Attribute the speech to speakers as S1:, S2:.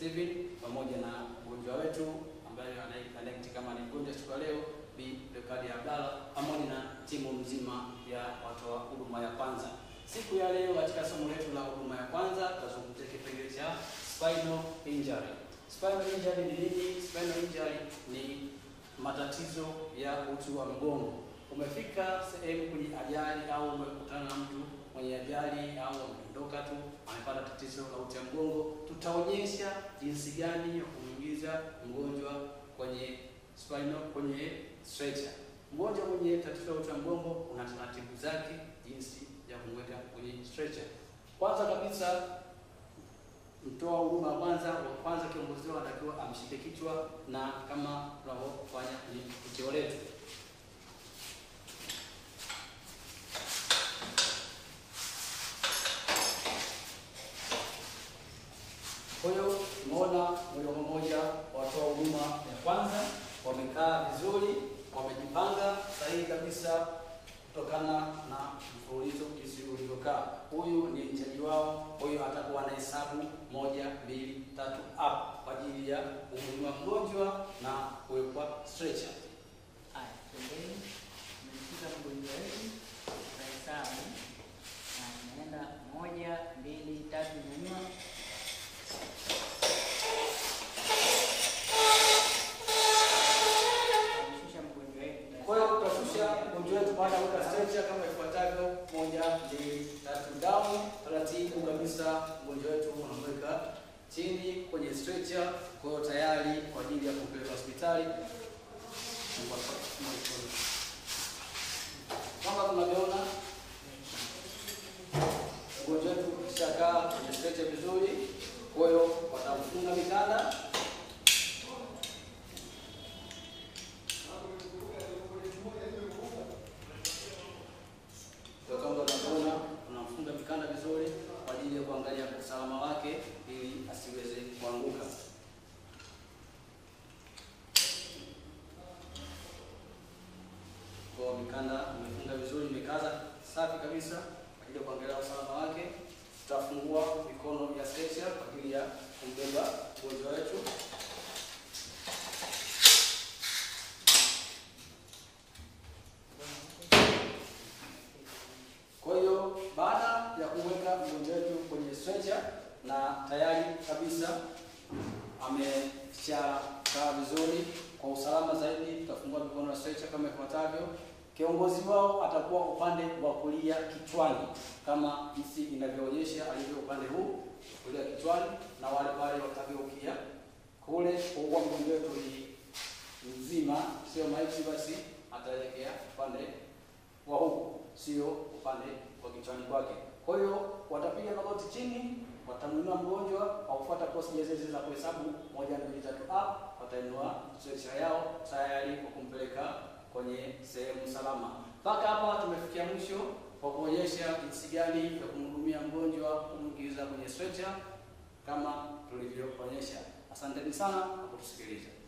S1: Steven pamoja na mgonjwa wetu ambaye anayekanekti kama ni mgonjwa siku ya leo Bi Rekadi Abdalla pamoja na timu mzima ya watoa huduma ya kwanza. Siku ya leo katika somo letu la huduma ya kwanza tutazungumzia kipengele cha spinal injury. Spinal injury ni nini? Spinal injury ni matatizo ya uti wa mgongo. Umefika sehemu kwenye ajali au umekutana na mtu mwenye ajali au ameondoka tu amepata tatizo la uti wa mgongo, tutaonyesha jinsi gani ya kumwingiza mgonjwa kwenye spinal, kwenye stretcher. Mgonjwa mwenye tatizo la uti wa mgongo una taratibu zake jinsi ya kumweka kwenye stretcher. Kwanza kabisa mtoa huduma wa kwanza wa kwanza kiongozi wao anatakiwa amshike kichwa na kama tunavyofanya kwenye tukio letu. Kwa hiyo tumeona moja kwa moja watoa huduma ya kwanza wamekaa vizuri, wamejipanga sahihi kabisa kutokana na mfululizo jinsi ulivyokaa. Huyu ni mchaji wao, kwa hiyo atakuwa na hesabu moja, mbili, tatu up kwa ajili ya kumwinua mgonjwa na kuwekwa stretcher.
S2: Haya, pembeni tumemshika mgonjwa wetu kwa hesabu na tunaenda moja, mbili, tatu, nyanyua. Tunamshusha mgonjwa wetu
S1: Kwa
S2: kwa
S1: hiyo
S2: hesabu
S1: tutashusha
S2: moja,
S1: mgonjwa wetu baada ya kuweka stretcher kama ifuatavyo: moja, mbili, tatu, down. Taratibu kabisa mgonjwa wetu unamweka chini kwenye stretcher, kwa hiyo tayari kwa ajili ya kumpeleka hospitali. Kama tunavyoona mgonjwa wetu kishakaa kwenye stretcher vizuri, kwa hiyo watamfunga mikanda Kwa kama unavyoona tunamfunga mikanda vizuri kwa ajili ya kuangalia usalama wake ili asiweze kuanguka. Kwa mikanda umefunga vizuri, imekaza safi kabisa kwa ajili ya kuangalia usalama wake. Tutafungua mikono ya stretcher kwa ajili ya kumbeba mgonjwa wetu. Kwa hiyo baada ya kumweka mgonjwa wetu kwenye stretcher na tayari kabisa ameshakaa vizuri, kwa usalama zaidi tutafungua mikono ya stretcher kama ifuatavyo. Kiongozi wao atakuwa upande wa kulia kichwani, kama jinsi inavyoonyesha alivyo upande huu kulia kichwani, na wale wale watageukia kule. Kwa kuwa mgonjwa wetu ni mzima, sio maiti, basi ataelekea upande wa huku, sio upande wa kichwani kwake. Kwa hiyo watapiga magoti chini, watamwinua mgonjwa kwa kufuata procedure zile za kuhesabu moja, mbili, tatu, up, watainua stretcher yao tayari kwa kumpeleka kwenye sehemu salama. Mpaka hapa tumefikia mwisho kwa kuonyesha jinsi gani ya kumhudumia mgonjwa, kumwingiza kwenye stretcher kama tulivyoonyesha. Asanteni sana kwa kutusikiliza.